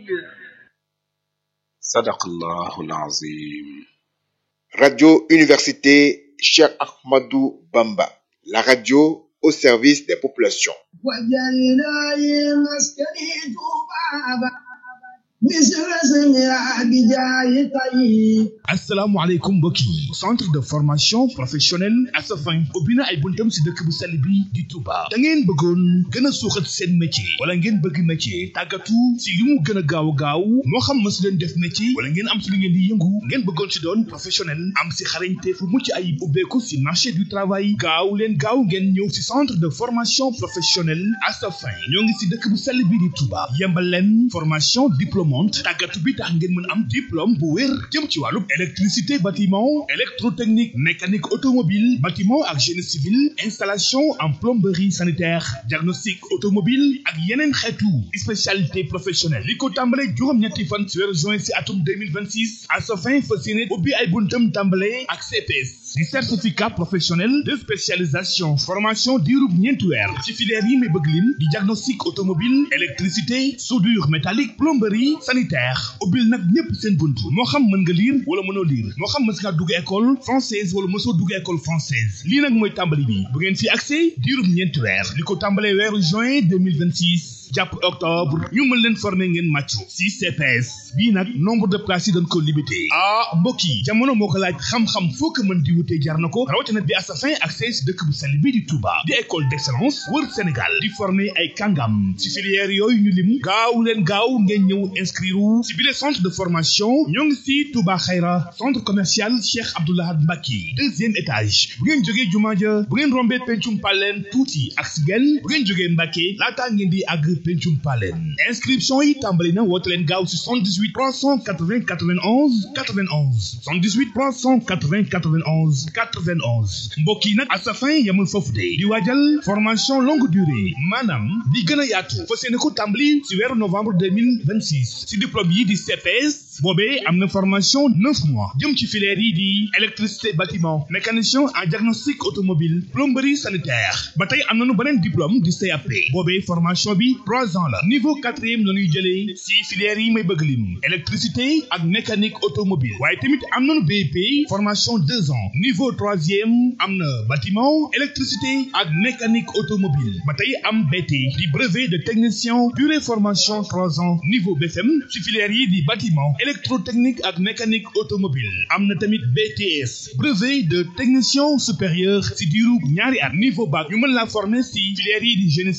sadaqallahu alazim Radio Université Cheikh Ahmadou Bamba, la radio au service des populations. asalaamaaleykum mbokk yi centre de formation professionnelle Asafin ubbi na ay buntam si dëkk bu sell bi di Touba da ngeen bëggoon gën a suuxat seen métier wala ngeen bëgg métier tàggatu si li mu gën a gaaw gaaw moo xam ma si leen def métier wala ngeen am si li ngeen di yëngu ngeen bëggoon si doon professionnel am si xarañte fu mucc ayib ubbeeku si marché du travail gaaw leen gaaw ngeen ñëw si centre de formation professionnelle Asafin ñoo ngi si dëkk bu sell bi di Touba yembal leen formation diplômante tàggatu bi tax ngeen mën am diplôme bu wér jëm ci wàllu électricité bâtiment électrotechnique mécanique automobile bâtiment ak génie civil installation en plomberie sanitaire diagnostic automobile ak yeneen xeetu spécialité professionnelle li ko tàmbale juróom-ñetti fan ci weeru juin ci atum 2026 à sa fin fas yéene ubbi ay buntam tàmbale ak CPS di certificat professionnel de spécialisation formation diirub ñeenti weer ci filière yi may bëgg lim di diagnostic automobile électricité soudure métallique plomberie sanitaire ubbil nag ñépp seen bunt moo xam mën nga lire wala mënoo lire moo xam mës ngaa dugg école française wala mësoo dugg école française lii nag mooy tàmbali bi bu ngeen fi accès diirub ñeenti weer li ko tàmbalee weeru juin 2026 jàpp octobre ñu mën leen former ngeen màccu si CPS bii nag nombre de places yi dañ ko limité ah mbokk yi jamono moo ko laaj xam-xam foo ko mën di wutee jar na ko rawatina bi Asafin accès si dëkk bu sell bii di Touba di école d'excellence wër Sénégal di former ay kàngam si filière yooyu ñu lim gaaw leen gaaw ngeen ñëw inscrire si bile centre de formation ñoo ngi si Touba Xayra centre commercial Cheikh Abdoulahad Mbacke deuxième étage bu ngeen jógee jumaa ja bu ngeen rombee pencum paleen tuuti ak si genn bu ngeen jógee Mbacke laataa ngeen di àgg pencum paleen inscription yi tàmbali na woote leen gaaw si 78 380 91 91 78 380 91 91 mbokk yi nag Asafin yamul foofu de di waajal formation longue durée maanaam di gën a yaatu fas yéene ko tàmbali si weeru novembre 2026 si diplôme yi di CPS boobee am na formation neuf mois jëm ci filière yi di électricité bâtiment mécanicien en diagnostic automobile plomberie sanitaire ba tey am nañu beneen diplôme di CAP boobee formation bi trois ans la niveau quatrième la ñuy jëlee si filière yi may bëgg lim électricité ak mécanique automobile waaye tamit am nañu BEP formation deux ans niveau troisième am na bâtiment électricité ak mécanique automobile ba tey am BT di brevet de technicien durée formation trois ans niveau BFM si filière yi di bâtiment électrotechnique ak mécanique automobile am na tamit BTS brevet de technicien supérieur si diiru ñaari at niveau bac ñu mën la former si filière yi di génie